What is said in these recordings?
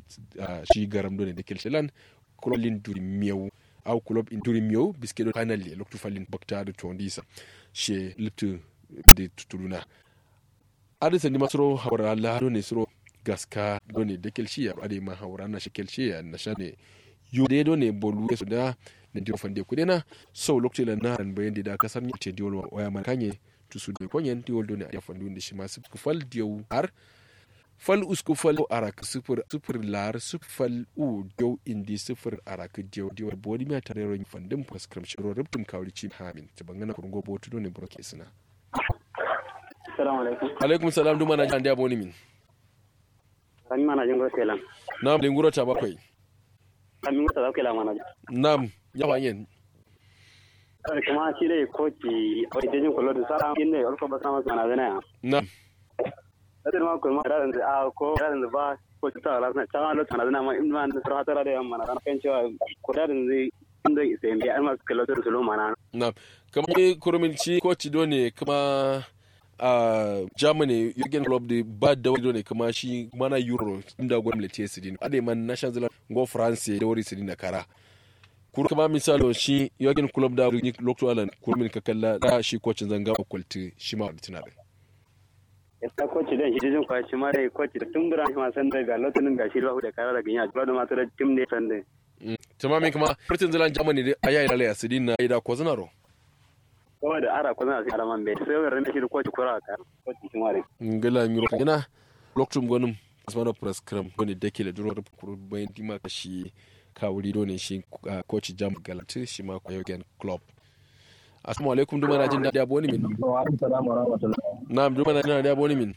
shi garam do ne da kelselan club lin duri miyau au club in duri miyau biske do final le loktu falin bakta do tondisa she liptu de tutuluna adisa ni masro hawra la do ne sro gaska do ne da kelshi ya ade ma hawra na shi kelshi ya na shane yo de do ne bolu so da ne dio fande kudena so loktu la na ran bayan da kasar ni te diol waya man kanye tusu do konyen diol do ne ya fandu ndi shi ma su fal diyo har fal usku fal arak sufur sufur lar sufal u diyo indi sufur arak diyo diyo bodi mi tare ro fandin paskram shiro rubtum kawri ci hamin ta bangana kurungo botu do ne broke sina assalamu alaikum alaikum salam duma na jan diabo ni min sami mana jin gura telan nam linguro ta bakwai sami mata zaka la mana nam ya wanyen kuma shi dai koci a wajen jin kullu da sara inda ya ba sama sana zana ya nam da ma kuma da da a ko da da ba ko ta la sana ta lo sana zana ma in ma da sarha tara da yamma na kan cewa ko da zai inda sai bi an ma kullu da su lo mana nam kamar kurumin ci koci do ne kuma a germany jürgen klopp da ba da wani ne kuma shi mana euro inda gwamnati ya sidin ade man national zealand go france da wari sidin da kara kur kama misalo shi jürgen klopp da ni lokto alan kurmin ka kalla da shi kocin zanga kwalti shi ma wani tunabe ya koci da shi jin kwaci ma dai koci da tun bura ma san daga lotunin gashi ba da kara da ganya ba da ma da tim ne san dai tamamin kuma britain zealand germany da ayayi lalaya sidin na ida ko zanaro kawai da ara ko zana sai alaman bai sai wani shi da koci kura ka koci shi ma dai ngala miro ina loktum gonum asmano prescram wani dake da duro kuru bayan dima ka shi kawuri do ne shi coach jam galati shi ma ko yogen club assalamu alaikum duma na jin dadi aboni min wa alaikum salam wa rahmatullah na'am duma na jin dadi aboni min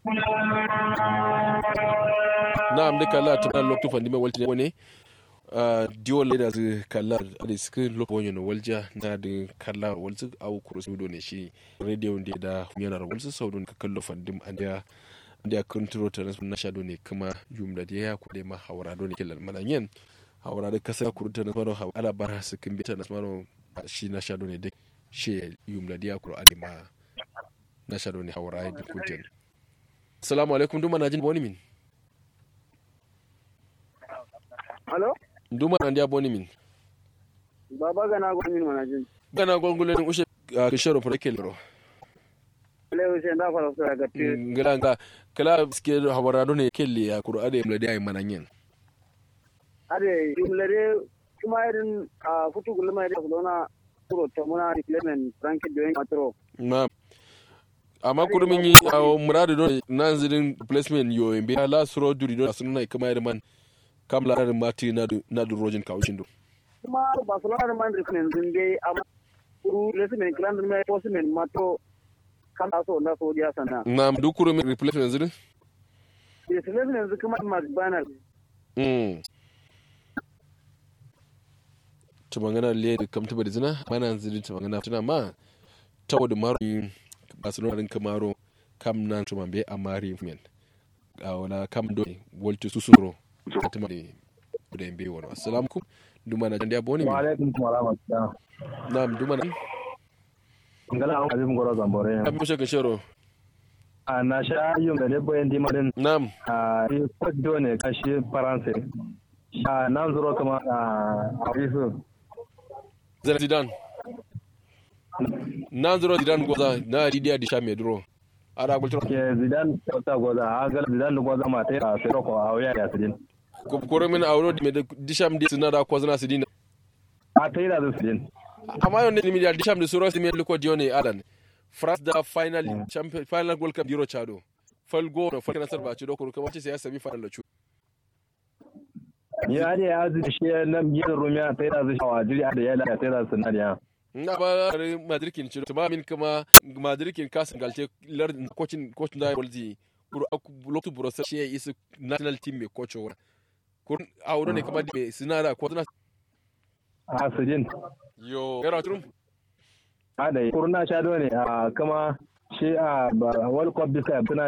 na'am duka la tuna loktu fandi me walti ne diwo leda zu kalla da suka lopo wani na walja na da kalla walzu au kurus do ne shi radio da da yana walzu sau don ka kallo fandim an da an da kontrol ta na shado ne kuma yum da ya ku da ma hawara do ne kelal malanyen hawara da kasa kuru ta na maro ala bara su kin bita na maro shi na shado ne da shi yum da ya kuru ade ma na shado ne hawara da kuntin assalamu alaikum duma na jin boni min Hello? duma na dia boni min Baba gana gwanin mana jin. gana gongulen ushe kishoro fara kelero Lewu sai da fara sura ga ti. ngila nga kala ske hawarado ne kelli ya kuro ade mlade ay mananyen Ade jumlare kuma irin a futu gulma irin kulona kuro ta muna replacement Frankie Doyen Matro. ma amma kuro min yi a murade don nan zirin placement yo embe la suro duri don sunna kama yar man kam la ran mati na du na du rojin kawshin do Kuma Barcelona man replacement din dai amma kuru replacement klan din mai postman Matro kan so na so dia sana. na du kuro min replacement zirin Replacement yanzu kuma McBannal. mm to magana le da kam tuba da zina mana zirin to magana tuna ma tawo da maro barcelona din kamaro kam nan to mambe amari men a wala kam do wolti susuro katima de da embe wono assalamu alaikum duma na jandi aboni wa min alaikum wa rahmatullah nam duma na ngala an azim goro zambore kam mushe kan shero a na sha yum da debo yan dima din nam a yi kwaddo ne kashi faransa a nan zuro kuma a risu zara zidan nan zuro zidan goza na didiya di sha medro ara gultro ke zidan ta goza a ga zidan da goza ma ta a sai ko a wuya ya sidin ko koro min awro di med disham di sinada ko zana sidina a ta yi da su sidin amma yon ne mi di disham di suro simi liko dione adan france da final champion final world cup euro chado fal go no fal nasar ba ci do ko kuma ce sai ya sami final lo ya ne ya zai shi nan yin rumiya ta yi da su shawa jiri da ya da ta yi da su nadiya na ba madrikin ci tuma min kuma madrikin kasin galte lar coaching coach da walzi kuru loktu brosa shi is national team me coach wa kur awro ne kuma di sinada ko na a sidin yo gara turum a da kurna sha ne a kama shi a world cup bisa tana